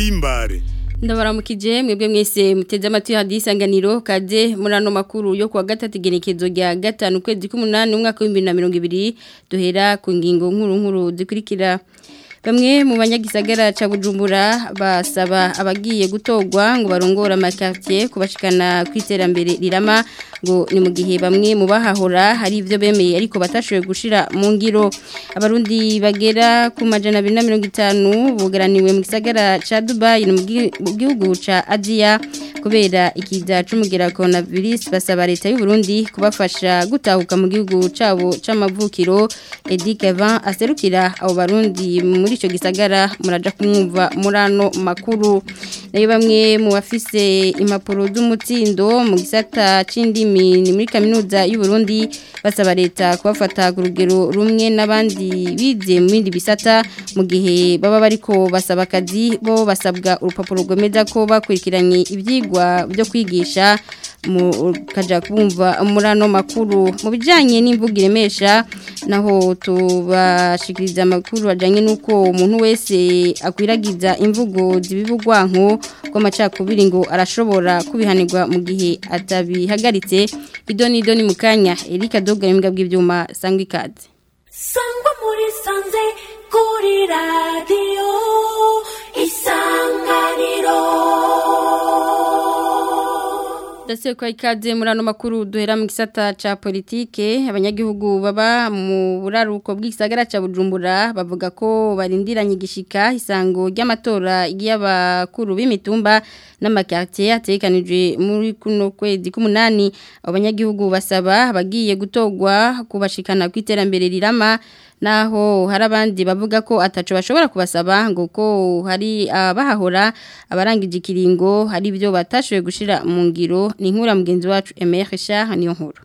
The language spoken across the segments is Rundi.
ndabahimbare ndabaramukije mwebwe mwese muteze amatwi hadi isanganiro kaze muri ano makuru yo kuwa gatatu igenekezo rya gatanu ukwezi k'umunani umwaka w'ibihumbi na mirongo ibiri duhera ku ngingo nkuru nkuru zikurikira bamwe mu banyagisagara ca Bujumbura basaba abagiye gutogwa ngo barongora amakartier kubashikana kwiterambere rirama ngo ni mu gihe bamwe mu bahahora hari ivyo bemeye ariko batashoboye gushira mu ngiro abarundi bagera ku majana 250 bugaraniwe mu gisagara ca Dubai no mu gihugu ca Asia kubera ikiza c'umugera coronavirus basaba leta y'u Burundi kubafasha gutahuka mu gihugu cabo c'amavukiro Edi Kevin aserukira abo barundi muri ico gisagara muraja kumwumva murano makuru nayo bamwe mu bafise impapuro z'umutsindo mu gisata c'indimi ni muri kaminuza y'u Burundi basaba leta kubafata ku rugero rumwe n'abandi bize mu bindi bisata mu gihe baba bariko basaba akazi bo basabwa urupapuro rwemeza ko bakurikiranye ivyigwa byo kwigisha mu kaja kumva murano makuru mu bijanye n'imvugo iremesha naho tubashikiriza amakuru ajanye nuko umuntu wese akwiragiza imvugo zibivugwanko ko amacakubiri ngo arashobora kubihanirwa mu gihe atabihagaritse idoni idoni mu kanya Erika Doga imbwa bw'ivyuma sangwa ikaze sangwa muri sanze kuri radio isanganiro Dase kwa ikaze muri ano makuru duhera mu gisata ca politike abanyagihugu baba mu buraruko bw'isagara ca Bujumbura bavuga ko barindiranye igishika isango ry'amatora y'abakuru b'imitumba n'amakartier atekanijwe muri kuno kwezi k'umunani abanyagihugu basaba abagiye gutogwa kubashikana kwiterambere rirama naho hari abandi bavuga ko ataco bashobora kubasaba ngo ko hari abahahora abarangije ikiringo hari ibyo batashoboye gushira mu ngiro ni inkura mugenzi wacu Emer Richard niyo nkuru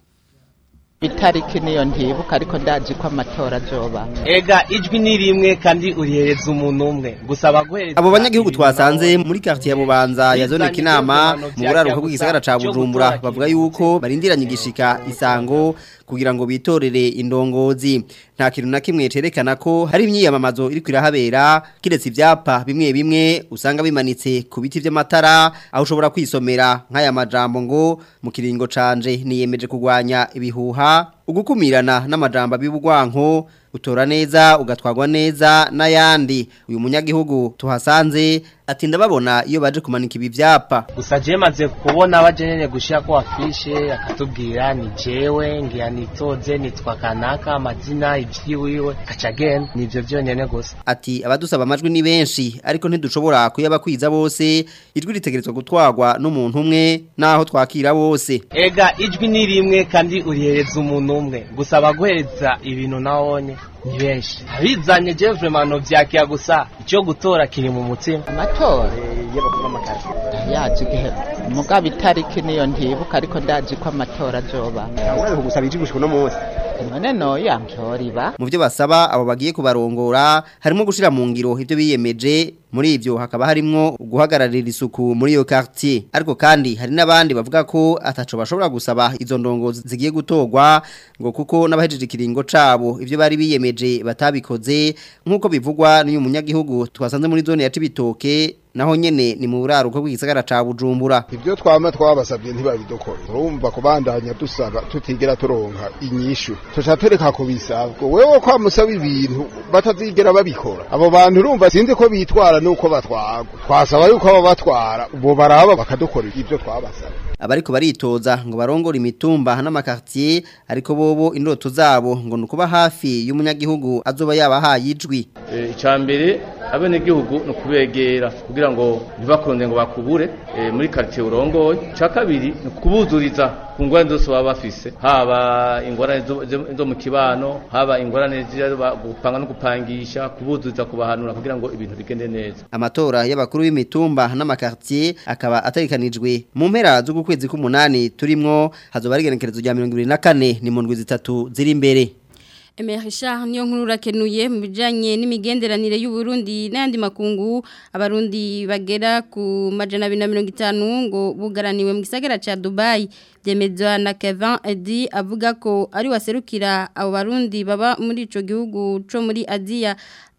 itariki niyo ntibuka ariko ndazi ko amatora azoba ega ijwi ni rimwe kandi urihereza umuntu umwe gusa abaguhereza abo banyagihugu twasanze muri quartier ya Bubanza ya zone kinama mu buraruko bw'igisagara ca Bujumbura bavuga yuko barindiranye igishika isango kugira ngo bitorere indongozi nta kintu na kimwe cerekana ko hari imyiyamamazo iri kwirahabera kiretse ivyapa bimwe bimwe usanga bimanitse ku biti vy'amatara aho ushobora kwisomera nk'aya majambo ngo mu kiringo canje niyemeje kugwanya ibihuha ugukumirana n'amajambo abibugwanko utora neza ugatwagwa neza n'ayandi uyu munyagihugu tuhasanze ati ndababona iyo baje kumanika ibi vyapa gusa je maze kubona bajenye gushira ko afishe akatubwira ni jewe ngiya nitoze nitwa kanaka amazina ivyiwiwe kacagen nivyo vyonyene gusa ati abadusaba amajwi ni benshi ariko ntidushobora kuyabakwiza bose ijwi ritegerezwa gutwagwa n'umuntu umwe naho twakira bose ega ijwi ni rimwe kandi urihereza umuntu umwe gusa abaguhereza ibintu nawone ni benshi abizanye je vraiment no vyakiya gusa ico gutora kiri mu mutima amatora y'abakuru b'amakarti yazi igihe mugabo itariki niyo ntibuka ariko ndazi ko amatora azoba urabona gusaba iji gushika no munsi none noya ntoriba mu byo basaba abo bagiye kubarongora harimo gushira mu ngiro ibyo biyemeje muri ivyo hakaba harimwo guhagararira isuku muri iyo quartier ariko kandi hari n'abandi bavuga ko ataco bashobora gusaba izo ndongozi zigiye gutogwa ngo kuko n'abahejeje ikiringo cabo ivyo bari biyemeje batabikoze nk'uko bivugwa n'uyu munyagihugu twasanze muri zone ya Cibitoke naho nyene ni mu buraruko bw'igisagara ca Bujumbura ibyo twama twabasabye ntibabidokore urumva kubandanya dusaba tutigera turonka inyishu tuca tureka kubisaba wewe kwa musaba ibintu batazigera babikora abo bantu urumva sinzi ko bitwara nuko batwagwa twasaba yuko abo batwara bo baraba bakadukora ibyo twabasaba abariko baritoza ngo barongore imitumba n'amakartier ariko bobo indoto zabo ngo nukuba hafi y'umunyagihugu azoba yabahaye ijwi icambere abenegihugu no kubegera kugira ngo ntibakunde ngo bakubure muri quartier urongoye ca kabiri no kubuzuriza ku ngorane zose baba bafise haba ingorane zo mu kibano haba ingorane gupanga no gupangisha kubuzuriza kubahanura kugira ngo ibintu bigende neza amatora y'abakuru b'imitumba n'amakartier akaba atarikanijwe mu mpera z'ukwezi k'umunani turimwo hazoba ari igenekerezo rya mirongo ibiri na kane ni mu ndwi zitatu ziri imbere Emerisha niyo nkuru rakenuye mu bijanye n'imigenderanire y'u Burundi n'andi makungu abarundi bagera ku majana 250 ngo bugaraniwe mu gisagara ca Dubai byemezwa na Kevin Edi avuga ko ari waserukira abo barundi baba muri ico gihugu co muri Asia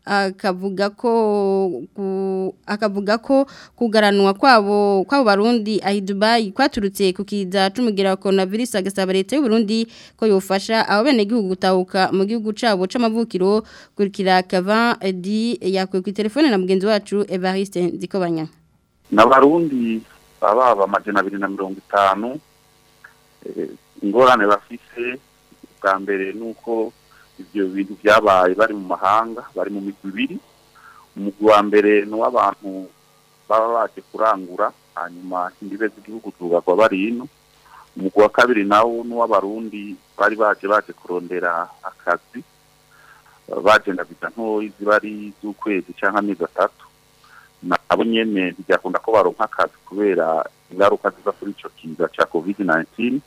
akavuga ko ku- akavuga ko kugaranwa kwabo kwabo barundi ahi Dubai kwaturutse ku kiza c'umugira wa coronavirus agasaba leta y'u Burundi ko yofasha abo bene gihugu gutahuka mu gihugu cabo c'amavukiro kurikira Kavan Edi yakwe ku telefone na mugenzi wacu Evariste Nzikobanya n'abarundi baba amajana abiri na mirongo itanu eh, ingorane bafise bwa mbere ni uko ibyo bintu byabaye bari mu mahanga bari mu migwi ibiri umugwi wa mbere ni uw'abantu baba baje kurangura hanyuma imbibe z'igihugu zubagwa bari ino umugwi wa kabiri nawo ni uw'abarundi bari baje baje kurondera akazi baje ndabiza ntoyi ziba ari iz'ukwezi cyangwa amezi atatu nabo nyene ntibyakunda ko baronka akazi kubera ingaruka ziva kuri ico kiza ca covid 19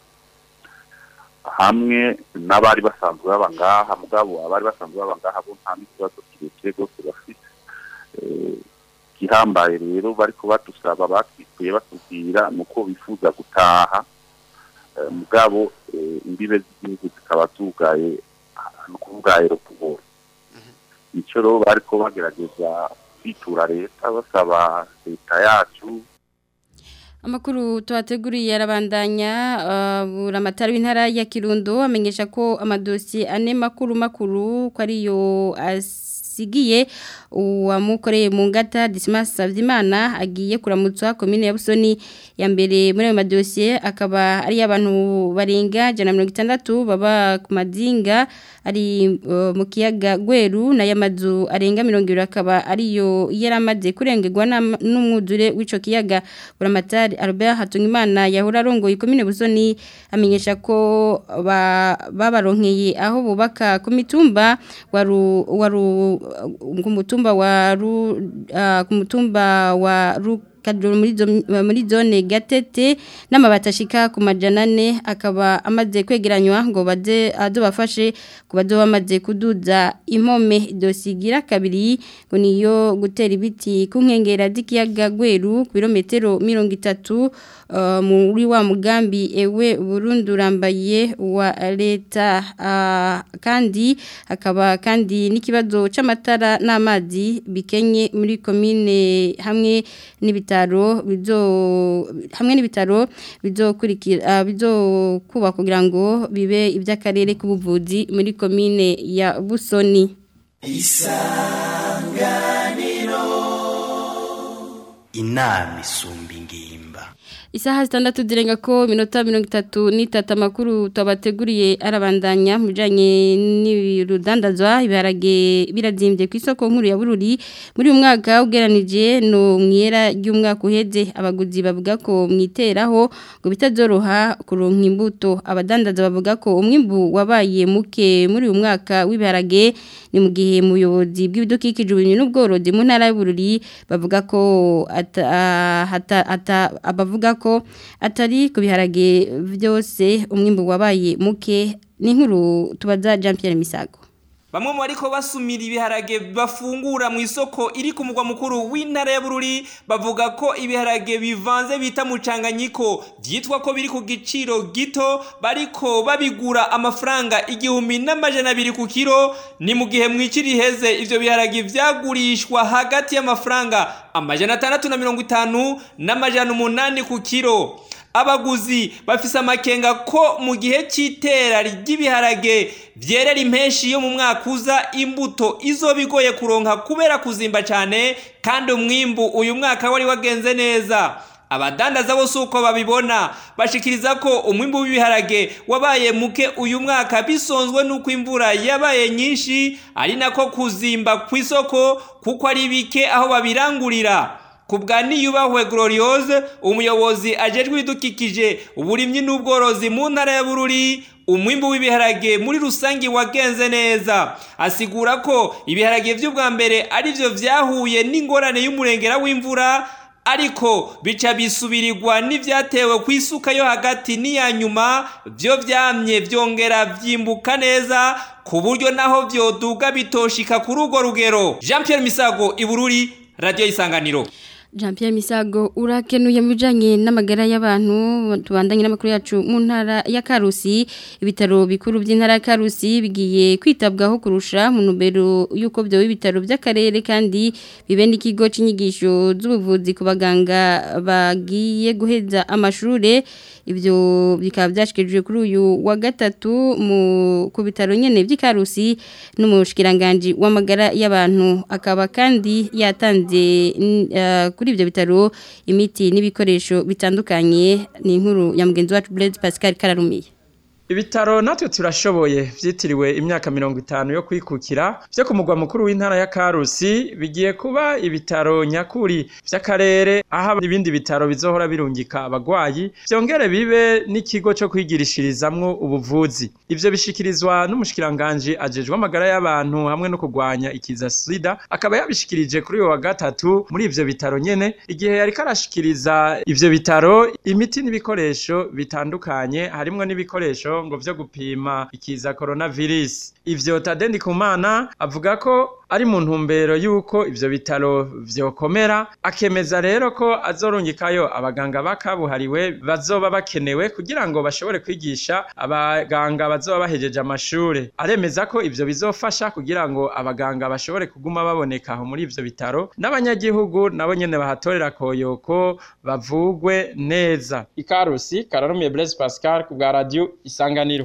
hamwe n'abari basanzwe baba ngaha mugabo abari basanzwe baba ngaha bo nta n'ikibazo kirekire rwose bafite Eh, gihambaye rero bariko badusaba batwikuye batubwira nuko bifuza gutaha Eh, mugabo eh, imbibe z'igihugu zikaba zugaye ni ukuvuga aeroport ico rero bariko bagerageza kwitura leta basaba leta yacu Amakuru tuhateguriye arabandanya uh, buramatari w'intara ya Kirundo amenyesha ko amadosi ane makuru makuru ko ariyo asigiye uwamukoreye mu ngata Dismas Savyimana agiye kuramutswa komine ya Busoni ya mbere muri ayo madosiye akaba ari abantu barenga 160 baba ku madinga ari uh, mu kiyaga Gweru na yamazu arenga 200 akaba ariyo yaramaze kurengerwa n'am- n'umwuzure w'ico kiyaga buramatari Albert Hatungimana yahora arongoye komine Busoni amenyesha ko ba- babaronkeye aho bubaka ku mitumba waru waru ku mutumba wa ru ah, ku mutumba wa ru kadro muri zo- muri zone gatete n'amabati ashika ku majana ane akaba amaze kwegeranywa ngo baze adobafashe ku bazo bamaze kuduza impome dosigira kabiri ngo niyo gutera ibiti ku nkengera z'ikiyaga Gweru ku birometero mirongo itatu uh, muri wa mugambi ewe Burundi urambaye wa leta uh, kandi hakaba kandi n'ikibazo c'amatara n'amazi bikenye muri komine hamwe n'ibitaro bizo hamwe n'ibitaro bizokurikira uh, bizokuba kugira ngo bibe iby'akarere k'ubuvuzi muri komine ya Busoni inama isumba ingimba Isaha zitandatu zirenga ko minota mirongo itatu n'itatu amakuru tubateguriye arabandanya mu bijyanye n'ibirudandazwa ibiharage birazimbye ku isoko nkuru ya bururi muri uyu mwaka ugeranije no mu ihera ry'umwaka uheze abaguzi bavuga ko mwiteraho ngo bitazoroha kuronka imbuto abadandaza bavuga ko umwimbu wabaye muke muri uyu mwaka w'ibiharage ni mu gihe muyobozi bw'ibidukikije ubumenyi n'ubworozi mu ntara y'ubururi bavuga ko ata, ata, ata, abavuga ko atari ku biharage byose umwimbu wabaye muke ni nkuru tubaza Jean Pierre Misago Bamwe mu bariko basumira ibiharage bafungura mu isoko iri ku mugwa mukuru w'intara ya Bururi bavuga ko ibiharage bivanze bita mucanganyiko byitwa ko biri ku giciro gito bariko babigura amafaranga igihumbi n'amajana abiri ku kiro ni mu gihe mwikiri heze ivyo biharage vyagurishwa hagati y'amafaranga amajana atandatu na mirongo itanu n'amajana umunani ku kiro abaguzi bafise amakenga ko mu gihe cy'itera ry'ibiharage byerera impeshi yo mu mwaka uza imbuto izo bigoye kuronka kubera kuzimba cyane kandi umwimbu uyu mwaka wari wagenze neza abadandaza bose uko babibona bashikiriza ko umwimbu w'ibiharage wabaye muke uyu mwaka bisonzwe n'uko imvura yabaye nyinshi ari nako kuzimba ku isoko kuko ari bike aho babirangurira kubwa niyubahwe gloriose umuyobozi ajejwe ibidukikije uburimyi n'ubworozi mu ntara ya bururi umwimbu w'ibiharage muri rusange wagenze neza asigura ko ibiharage by'ubwa mbere ari byo vyahuye n'ingorane y'umurengera w'imvura ariko bica bisubirirwa n'ivyatewe ku isuka yo hagati n'iya nyuma byo vyamye vyongera vyimbuka neza ku buryo naho vyoduga bitoshika kuri urwo rugero jean pierre misago ibururi radiyo isanganiro Jean Pierre Misago urakenuye mu bijanye n'amagara y'abantu tubandanye n'amakuru yacu mu ntara ya Karusi ibitaro bikuru by'intara ya Karusi bigiye kwitabwaho kurusha mu numero yuko byo ibitaro by'akarere kandi bibe n'ikigo c'inyigisho z'ubuvuzi ku baganga bagiye guheza amashure ibyo bikaba byashikijwe kuri uyu wa gatatu mu ku bitaro nyene by'Ikarusi n'umushikiranganje w'amagara y'abantu akaba kandi yatanze uh, kuri ibyo bitaro imiti n'ibikoresho bitandukanye ni inkuru ya mugenzi wacu Blaise Pascal Kararumiye Ibitaro natwe turashoboye vyitiriwe imyaka mirongo itanu yo kwikukira vyo ku mugwa mukuru w'intara ya Karusi bigiye kuba ibitaro nyakuri vy'akarere aho ibindi bitaro bizohora birungika abagwayi vyongere bibe n'ikigo co kwigirishirizamwo ubuvuzi ivyo bishikirizwa n'umushikiranganje ajejwe amagara y'abantu hamwe no kurwanya ikiza sida akaba yabishikirije kuri uyu wa gatatu muri ivyo bitaro nyene igihe yariko arashikiriza ivyo bitaro imiti n'ibikoresho bitandukanye harimwo n'ibikoresho ngo vyo gupima ikiza coronavirus ivyo Tade Ndikumana avuga ko ari mu ntumbero yuko ivyo bitaro vyokomera akemeza rero ko azorungikayo abaganga bakabuhariwe bazoba bakenewe kugira ngo bashobore kwigisha abaganga bazoba bahejeje amashure aremeza ko ivyo bizofasha kugira ngo abaganga bashobore kuguma baboneka aho muri ivyo bitaro n'abanyagihugu nabo nyene bahatorera koyoko bavugwe neza ikarusi kararumiye Blaise Pascal ku bwa radio isanganiro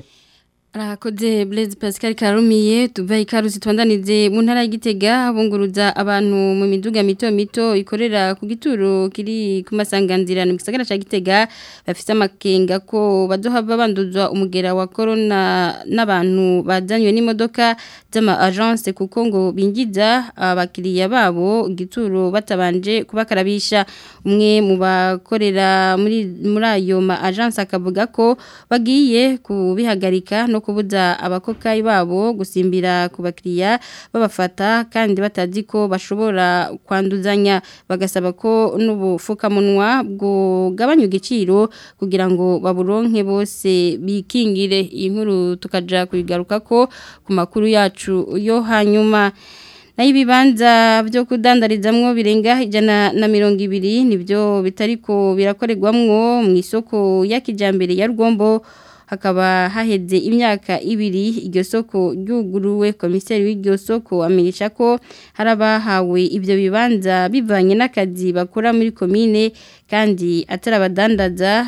Arakoze Blaise Pascal Karumiye tuva ikarusi twandanize mu ntara y'Igitega bunguruza abantu mu miduga mito mito ikorera ku gituro kiri ku masanganzira mu gisagara ca Gitega bafite amakenga ko bazohava banduzwa umugera wa corona n'abantu bazanywe n'imodoka z'ama agence kuko ngo bingiza abakiriya babo gituro batabanje kubakarabisha umwe mu bakorera muri muri ayo ma agence akavuga ko bagiye kubihagarika no kubuza abakokayi babo gusimbira ku bakiriya babafata kandi batazi ko bashobora kwanduzanya bagasaba ko n'ubufukamunwa bwogabanya igiciro kugira ngo baburonke bose bikingire iyi nkuru tukaja kuyigaruka ko ku makuru yacu yo hanyuma nayo ibibanza byo kudandarizamwo birenga ijana na mirongo ibiri nibyo bitariko birakorerwamwo mu isoko ya kijambere ya rugombo hakaba haheze imyaka ibiri iryo soko ryuguruwe komiseri w'iryo soko amenyesha ko hari abahawe ibyo bibanza bivanye n'akazi bakora muri komine kandi atari abadandaza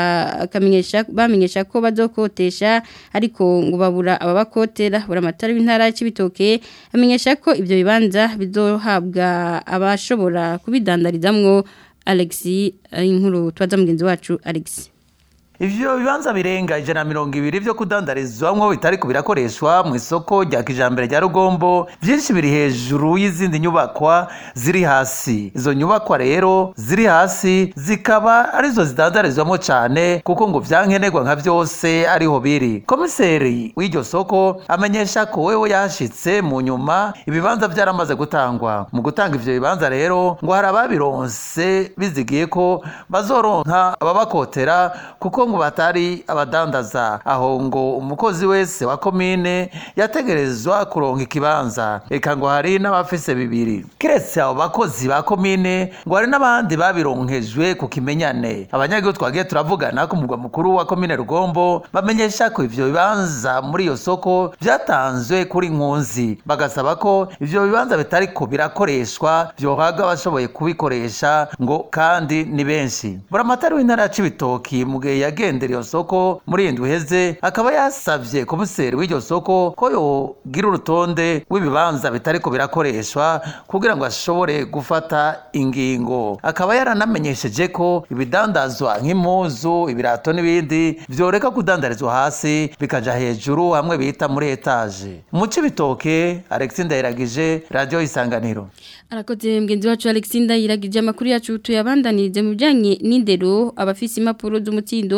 bamenyesha ko bazokotesha ariko ngo babura ababakotera buri amatara w'intara y'ibitoke amenyesha ko ibyo bibanza bizohabwa abashobora kubidandarizamwo alexi inkuru tubaza mugenzi wacu alexi Ivyo bibanza birenga ijana mirongo ibiri vyo kudandarizwamwo bitari birakoreshwa mu isoko rya kijambere rya Rugombo vyinshi biri hejuru y'izindi nyubakwa ziri hasi izo nyubakwa rero ziri hasi zikaba arizo zidandarizwamo cane kuko ngo vyankenerwa nka vyose ariho biri komiseri w'iryo soko amenyesha ko wewe yashitse mu nyuma ibibanza vyaramaze gutangwa mu gutanga ivyo bibanza rero ngo hari ababironse bizigiye ko bazoronka ababakotera kuko ngo batari abadandaza aho ngo umukozi wese wa komine yategerezwa kuronka ikibanza eka ngo hari n'abafise bibiri kiretse abo bakozi ba komine ngo hari n'abandi babironkejwe ku kimenyane abanyagihugu twagiye turavugana ku murwa mukuru wa komine rugombo bamenyesha ko ivyo bibanza muri iyo soko vyatanzwe kuri nkunzi bagasaba ko ivyo bibanza bitariko birakoreshwa vyohabwa abashoboye kubikoresha ngo kandi ni benshi buramatari w'intara ya cibitoki mu gihe yagendera iyo soko muri iyi ndwi iheze akaba yasavye komiseri w'iryo soko ko yogira urutonde rw'ibibanza bitariko birakoreshwa kugira ngo ashobore gufata ingingo akaba yaranamenyesheje ko ibidandazwa nk'impuzu ibirato n'ibindi vyoreka kudandarizwa hasi bikaja hejuru hamwe bita muri etaje mu cibitoke alexi ndayiragije radio isanganiro arakoze mgenzi wacu Alexinda yiragije amakuru yacu tuyabandanirize mu bijanye n'indero abafise impapuro z'umutsindo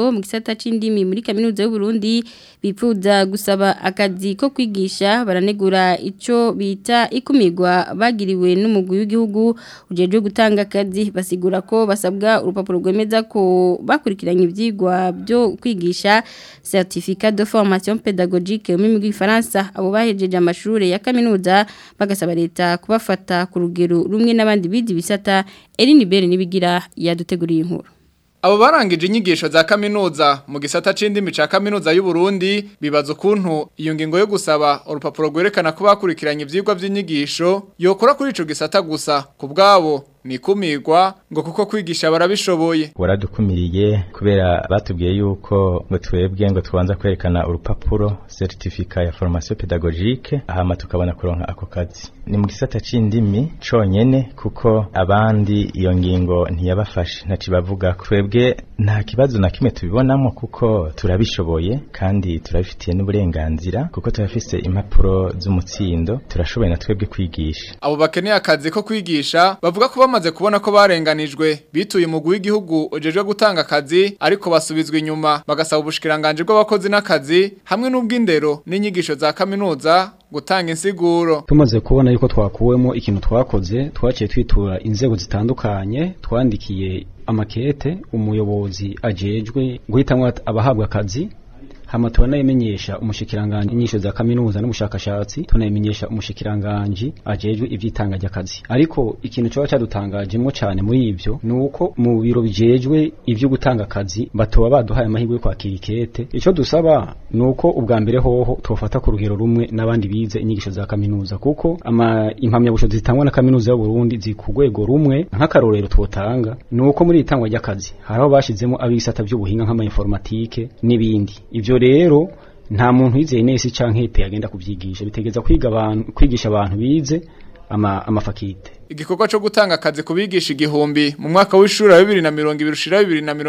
ngingo mu gisata c'indimi muri kaminuza y'u Burundi bipfuza gusaba akazi ko kwigisha baranegura ico bita ikumirwa bagiriwe n'umugwi w'igihugu ujeje gutanga akazi basigura ko basabwa urupapuro rwemeza ko bakurikiranye ivyigwa byo kwigisha certificat de formation pédagogique mu migwi Faransa abo bahejeje amashure ya kaminuza bagasaba leta kubafata ku rugero rumwe n'abandi bidi bisata Eline Bere nibigira yaduteguriye inkuru Abo barangije inyigisho za kaminuza mu gisata c'indimi ca kaminuza y'u Burundi bibaza ukuntu iyo ngingo yo gusaba urupapuro rwerekana ko bakurikiranye ivyigwa vy'inyigisho yokora kuri ico gisata gusa ku bwabo nikumirwa ngo kuko kwigisha barabishoboye waradukumiriye kubera batubwiye yuko ngo twebwe ngo tubanza kwerekana urupapuro certificat ya formation pédagogique hama tukabona kuronka ako kazi ni mu gisata c'indimi conyene kuko abandi iyo ngingo ntiyabafashe ntaci bavuga twebwe nta kibazo na kimwe tubibonamo kuko turabishoboye kandi turabifitiye n'uburenganzira kuko turafise impapuro z'umutsindo turashoboye na twebwe kwigisha abo bakeneye akazi ko kwigisha bavuga ko bamaze kubona ko barenganijwe bituye umugwi w'igihugu ujejwe gutanga akazi ariko basubizwa inyuma bagasaba ubushikiranganje bw'abakozi n'akazi hamwe n'ubw'indero n'inyigisho za kaminuza gutanga insiguro tumaze kubona yuko twakuwemo ikintu twakoze twaciye twitura inzego zitandukanye twandikiye amakete umuyobozi ajejwe guhitamwo abahabwa akazi hama turanayimenyesha umushikiranganje inyisho za kaminuza n'ubushakashatsi tunayimenyesha umushikiranganje ajejwe ivyitanga ry'akazi ariko ikintu cyo cyadutangajemwo cyane muri ivyo nuko mu biro bijejwe ivyo gutanga akazi batoba baduhaye amahirwe yo kwakira ikete ico dusaba nuko ubwa mbere hoho tofata ku rugero rumwe n'abandi bize inyigisho za kaminuza kuko ama impamya bushobozi zitangwa na kaminuza y'u Burundi ziri ku rwego rumwe nk'akarorero twotanga nuko muri itangwa ry'akazi haraho bashizemo abisata by'ubuhinga nk'ama informatike n'ibindi ivyo rero nta muntu yizeye nese canke hepe agenda kuvyigisha bitegeza kwiga abantu kwigisha abantu bize ama amafakite igikorwa cyo gutanga akazi kubigisha igihumbi mu mwaka w'ishuri wa 2020 ushira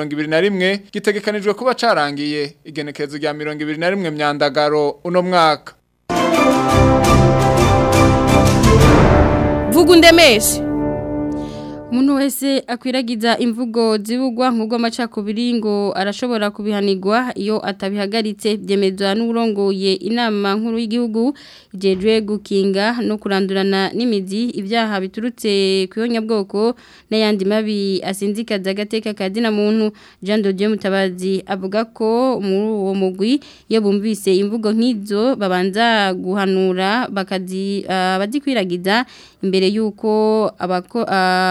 2021 gitegekanijwe kuba carangiye igenekerezo rya 2021 myandagaro uno mwaka Vuga undemeshe Umuntu wese akwiragiza imvugo zibugwa nk'ubwo amacakubiri ngo arashobora kubihanirwa iyo atabihagaritse byemezwa n'urongoye inama nkuru y'igihugu ijejwe gukinga no kurandurana n'imizi ibyaha biturutse ku bwoko n'ayandi mabi asinzikaza agateka kadina muntu Jean de Dieu Mutabazi avuga ko muri uwo mugwi iyo bumvise imvugo nk'izo babanza guhanura bakazi abazikwiragiza imbere y'uko abako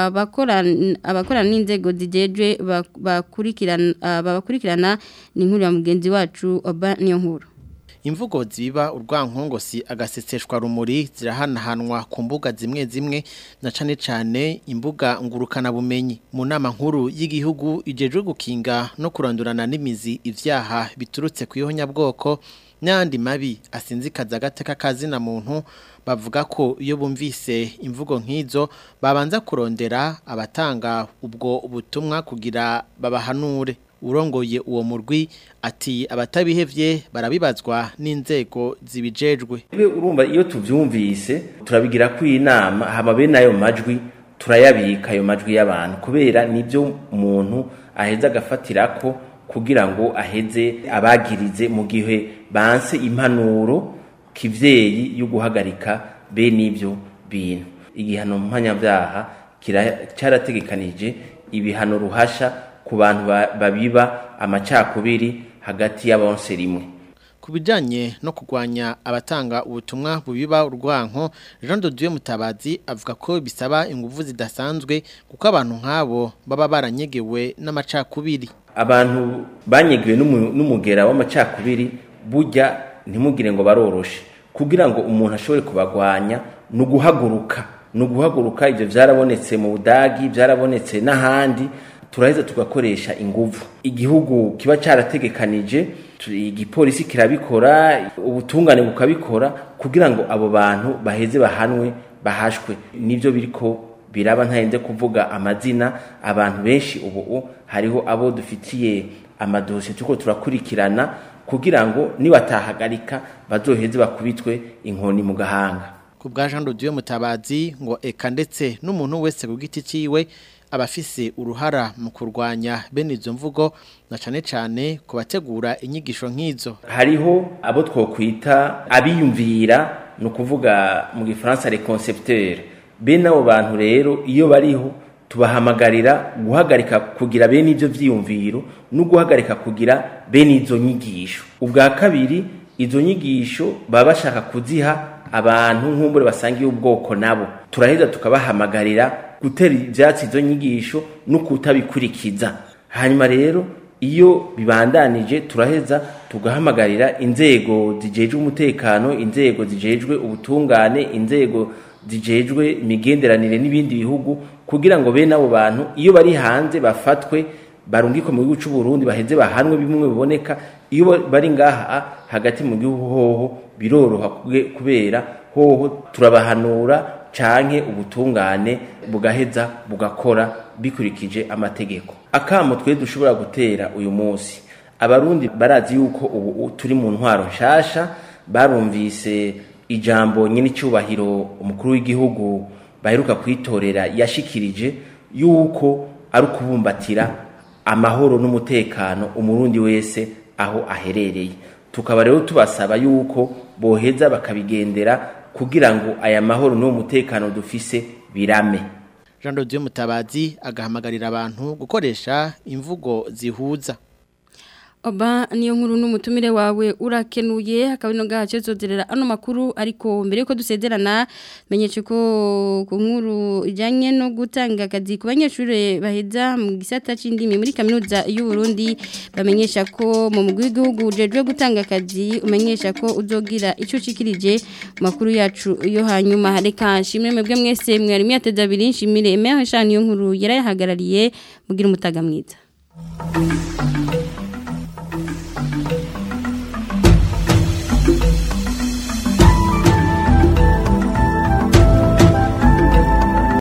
abakorana n'inzego zijejwe bakurikirana babakurikirana ni inkuru ya mugenzi wacu oba niyo nkuru imvugo ziba urwankongo si agaseseshwa rumuri zirahanahanwa ku mbuga zimwe zimwe na cane cane imbuga ngurukana bumenyi mu nama nkuru y'igihugu ijejwe gukinga no kurandurana n'imizi ivyaha biturutse ku ihonyabwoko n'andi mabi asinzikaza agateka kazina muntu bavuga ko iyo bumvise imvugo nk'izo babanza kurondera abatanga ubwo butumwa kugira babahanure urongoye uwo murwi ati abatabihevye barabibazwa n'inzego zibijejwe urumva iyo tuvyumvise turabigira ku inama hama bene ayo majwi turayabika ayo majwi y'abantu kubera nibyo umuntu aheza agafatirako kugira ngo aheze abagirize mu gihe banse impanuro kivyeyi yo guhagarika bene ivyo bintu igihano mpanyabyaha cyarategekanije ibihano ruhasha ku bantu babiba amacakubiri hagati y'abonse rimwe ku bijyanye no kurwanya abatanga ubutumwa bubiba urwanko jean de dieu mutabazi avuga ko bisaba ingufu zidasanzwe kuko abantu nk'abo baba baranyegewe n'amacakubiri abantu banyegewe n'umugera w'amacakubiri burya ntimugire ngo baroroshe kugira ngo umuntu ashobore kubagwanya ni uguhaguruka ni uguhaguruka ibyo byarabonetse mu budagi byarabonetse n'ahandi turaheza tugakoresha ingufu igihugu kiba cyarategekanije igipolisi kirabikora ubutungane bukabikora kugira ngo abo bantu baheze bahanwe bahashwe nibyo biriko biraba ntahenze kuvuga amazina abantu benshi ubu hariho abo dufitiye amadosiye turiko turakurikirana kugira ngo nibatahagarika bazoheze bakubitwe inkoni mu gahanga ku bwa Jean Dieu Mutabazi ngo eka ndetse n'umuntu wese ku giti ciwe abafise uruhara mu kurwanya bene izo mvugo na cane cane ku bategura inyigisho nk'izo hariho abo twokwita abiyumvira ni ukuvuga mu gifaransa les concepteurs bene abo bantu rero iyo bariho tubahamagarira guhagarika kugira bene ivyo vyiyumviro no guhagarika kugira bene izo nyigisho ubwa kabiri izo nyigisho baba bashaka kuziha abantu nk'umbure basangiye ubwoko nabo turaheza tukabahamagarira gutera ivyatsi izo nyigisho no kutabikurikiza hanyuma rero iyo bibandanije turaheza tugahamagarira inzego zijejwe umutekano inzego zijejwe ubutungane inzego zijejwe imigenderanire n'ibindi bihugu kugira ngo bene abo bantu iyo bari hanze bafatwe barungikwe mu gihugu cy'u Burundi baheze bahanwe bimwe biboneka iyo bari ngaha hagati mu gihugu hoho biroroha kubera hoho turabahanura canke ubutungane bugaheza bugakora bikurikije amategeko akamo twe dushobora gutera uyu munsi abarundi barazi yuko ubu turi mu ntwaro nshasha barumvise ijambo nyine cyubahiro umukuru w'igihugu baheruka kwitorera yashikirije yuko ari ukubumbatira amahoro n'umutekano umurundi wese aho aherereye tukaba rero tubasaba yuko boheza bakabigendera kugira ngo aya mahoro n'uwo mutekano dufise birame Jean Dodieu Mutabazi agahamagarira abantu gukoresha imvugo zihuza Oba niyo nkuru n'umutumire wawe urakenuye hakabino gace zozerera ano makuru ariko mbere yuko dusezerana menyeshe ko ku nkuru ijanye no gutanga akazi ku banyeshuri baheza mu gisata c'indimi muri kaminuza y'u Burundi bamenyesha ko mu mugwi w'igihugu ujejwe gutanga akazi umenyesha ko uzogira ico cikirije makuru yacu yo hanyuma reka nshimire mwebwe mwese mwari mwateza abiri nshimire emeho shani yo nkuru yarayahagarariye mugira umutaga mwiza